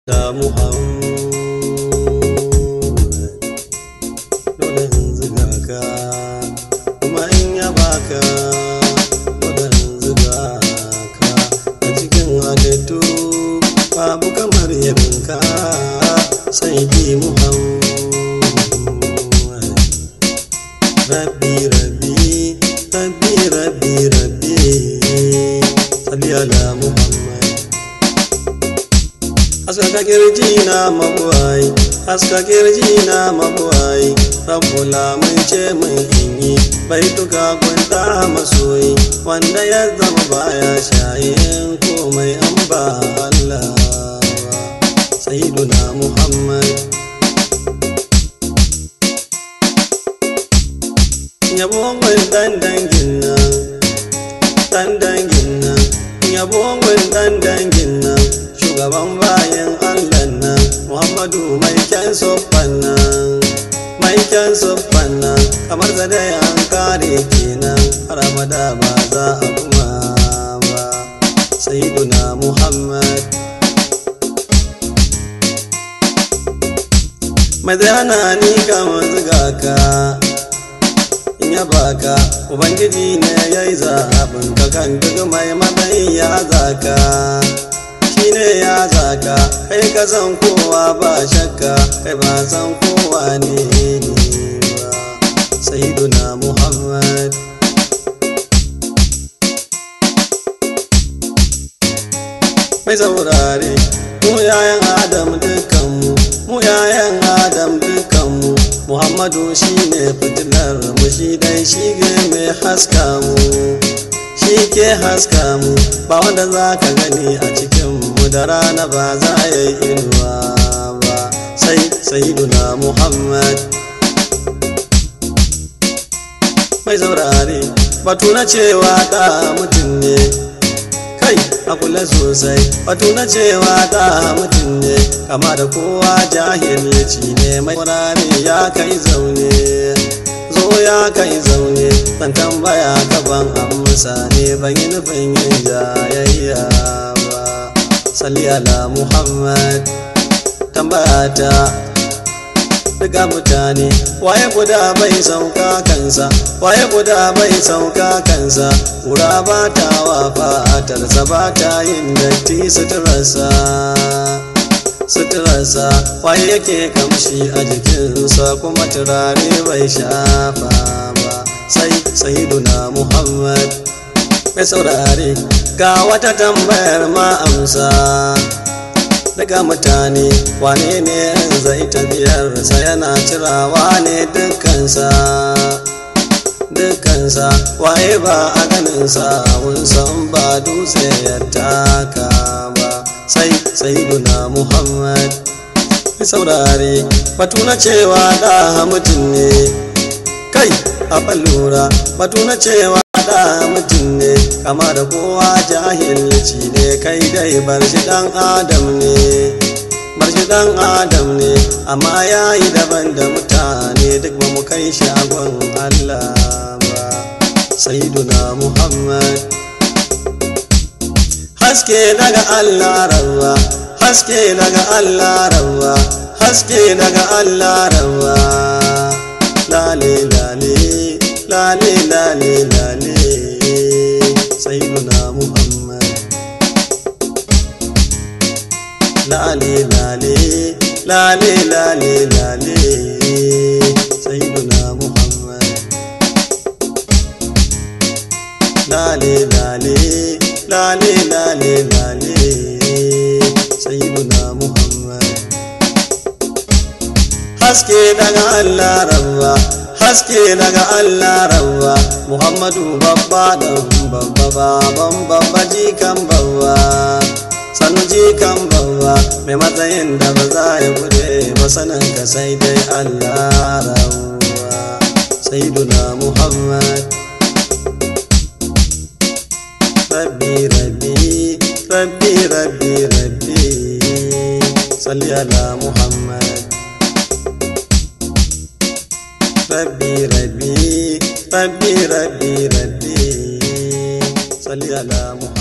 da Muhammad dole in ziga ka kuma in ya baka dole in ziga ka a cikin halittu babu kamar yabinka sai ki Muhammad Rabbi Rabbi Rabbi Rabbi Rabbi Salli ala Muhammad Haska kirji na mabuwai Haska kirji na mabuwai Rabbula mun ce mun inyi Bai tuka kwanta masoyi Wanda ya zama baya shayin komai an ba Allah Sayyiduna Muhammad yabon dan dangin nan dan dangin nan yabon dan dangin nan shugaban bayan allah nan muhammadu mai kyan soffan nan mai kyan soffan nan kamar da dai an kare kenan har abada ba za a kuma ba sayyiduna muhammad mai zana ni kamar zuga ka in ya baka ubangiji ne ya yi zaɓin ka kan duk mai matsayi ya zaka shi ne ya zaka kai ka san kowa ba shakka kai ba san kowa ne ne ba sayyiduna muhammad mai saurare mu yayan adam dukkanmu mu yayan adam dukkanmu muhammadu shi ne fitilar mu shi dai shi mai haska mu shi ke haska mu ba wanda za ka gani a cikin mu da rana ba za a yi inuwa ba sai sayiduna muhammad mai saurare batu na cewa da mutum ne kai a kula sosai batu na cewa da mutum ne kama da kowa jahilci ne mai wurare ya kai zaune zo ya kai zaune zan tambaya gaban amsa ne ban yi nufin yin jayayya ba salli ala muhammad tambaya ta daga mutane waye guda bai sauka kansa waye guda bai sauka kansa wura ba ta wa fatarsa ba ta yin datti suturarsa suturarsa waye yake kamshi a jikinsa kuma turare bai shafa ba sai sayiduna muhammad mai saurare ga wata tambayar ma amsa daga mutane wane ne zai tafiyarsa yana cirawa ne dukkansa dukkansa waye ba a ganinsa san ba dutse ya taka ba sai sayiduna muhammad mai saurare batu na cewa da mutum ne kai a lura batu na cewa da mutum ne kama da kowa jahilci ne kai dai bar shi dan adam ne bar shi dan adam ne amma ya yi daban da mutane duk ba mu kai shagon allah ba sayyiduna muhammad haske daga allah rawa haske daga allah rawa haske daga allah rawa lale lale lale lale lale sayyiduna muhammad lale lale lale lale lale sayyiduna muhammad lale lale lale lale lale sayyiduna muhammad haske daga allah rabba haske daga Allah rawa Muhammadu babba dan babba baban babba jikan babba sanu jikan babba mai matsayin da ba za ya gude ba sanin ka sai dai Allah rawa sayyiduna Muhammad Rabbi Rabbi Rabbi Rabbi Rabbi salli ala Muhammad rabbi rabbi rabbi rabbi rabbi salli ala muhammad